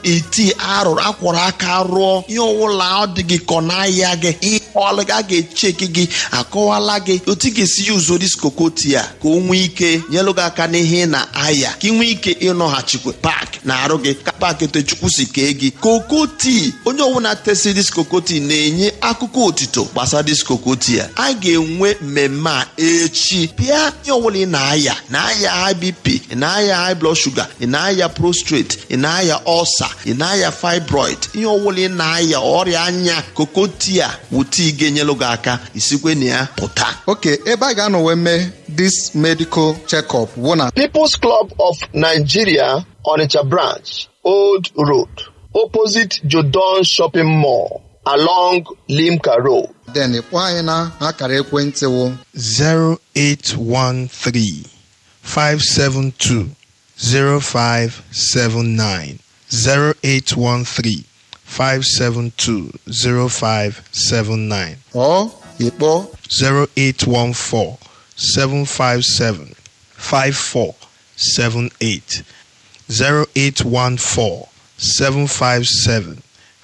eti arụrụ akwọrọ aka rụọ ihe ọwụla ọ dị gị kọ n'ahịa gị ihe ọlụ a ga-echeki gị akọwala gị otu ị ga-esi yuzo diskokoti a ka o nwee ike nyelụ gị aka n'ihe na ahịa ka ị nwee ike ịnọghachikwa paaki na arụ gị ka paaki techukwu si kee gị kokoti onye ọbụla tesi diskokoti na-enye akụkọ otito gbasara diskokoti a a ga-enwe mmemme a echi pịa ihe ọbụla ị na-aya na-aya high bp ị na-aya high blood sugar ị na-aya prostrate ị na-aya ulcer ị na-aya fibroid ihe ọbụla ị na-aya ọrịa anya kokoti a wụta ị ga-enyelụ gị aka isikwe na ya pụta ok ebe a ga-anọ wee mee this medical check-up bụ na People's Club of Nigeria Onitsha branch Old Road opposite Jodon Shopping Mall along Limca Road then kpọọ anyị na akara ekwentị wụ 0813 572 0579 0813 572 0579 ọ ịkpọ 0814 757 5478 0814 757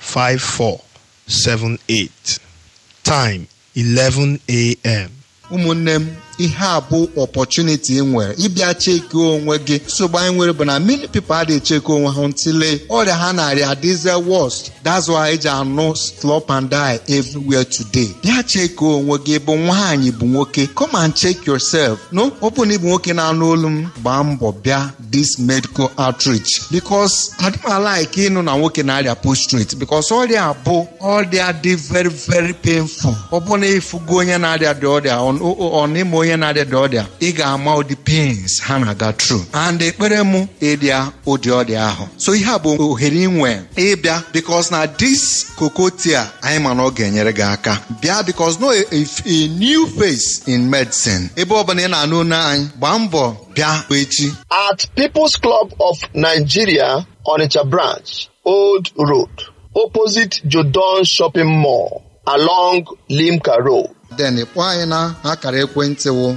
5478 Time 11 a.m. ụmụnne m ihe a bụ opportunity ị nwere ịbịa cheki onwe gị nsogbu anyị nwere bụ na many people adịghị cheki onwe ha ntịle ọrịa ha narị adịze worst that's why eji anụ slop and die everywhere today bịa cheki onwe gị bụ nwaanyị bụ nwoke come and check yourself no ọ bụ na ịbụ nwoke na-anụ olu m gbaa mbọ bịa this medical outreach because adịmalike ịnụ na nwoke na-arịa prostrate because ọrịa bụ ọrịa dị very very painful ọ bụ na ịfụgo onye na-arịa dị ọrịa ọ- ọ n'ime onye na-arịa dị ọrịa ị ga-ama ụdị pains ha na-aga through and ekpere mụ ịdịa ụdị ọrịa ahụ so ihe a bụ ohere inwe ịbịa because na this kokotia anyị ma na ọ ga-enyere gị aka bịa because no a, a, a new face in medicine ebe ọ bụla ị na-anụ olu anyị gbaa mbọ bịa echi at People's Club of Nigeria Onitsha branch Old Road opposite Jodon Shopping Mall along Limca Road then kpọọ anyị na akara ekwentị wụ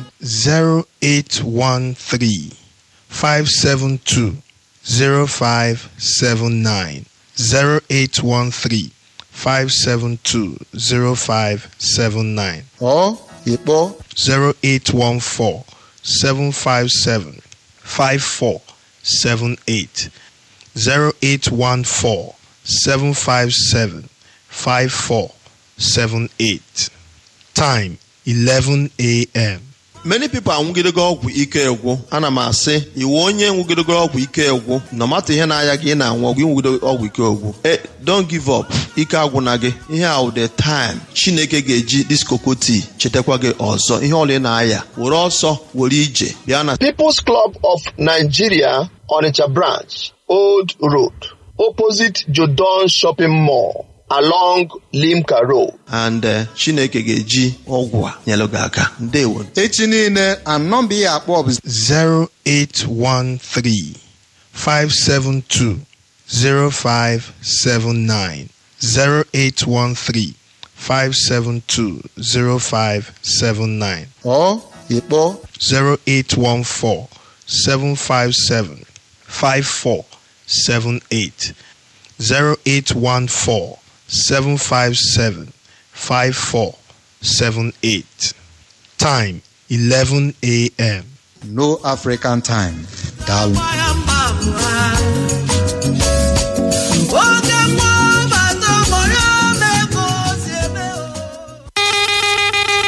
0813 572 0579 0813 572 0579 ọ ịkpọ 0814 757 5478 0814 757 5478 Time 11 a.m. many people anwụgidego ọgwụ ike egwu ana m asị iwu onye nwụgidego ọgwụ ike egwu na mata ihe na-aya gị ị na-anwụ ọgwụ ịnwụgido ọgwụ ike egwu e don't give up ike agwụna gị ihe a the time chineke ga-eji diskokoti chetakwa gị ọzọ ihe ọla ị na-aya were ọsọ were ije bịa na People's Club of Nigeria Onitsha branch Old Road opposite Jodon Shopping Mall along Limca Road and uh, chineke ga-eji ọgwụ a nyelụ gị aka ndewo echi niile and nọmba ihe akpọ bụ 0813 572 0579 0813 572 0579 ọ ịkpọ 0814 757 5478 0814 757 5478 Time 11 a.m. no african time daalụ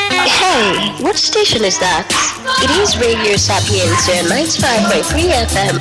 Hey, what station is that? It is Radio Sapienza 95.3 FM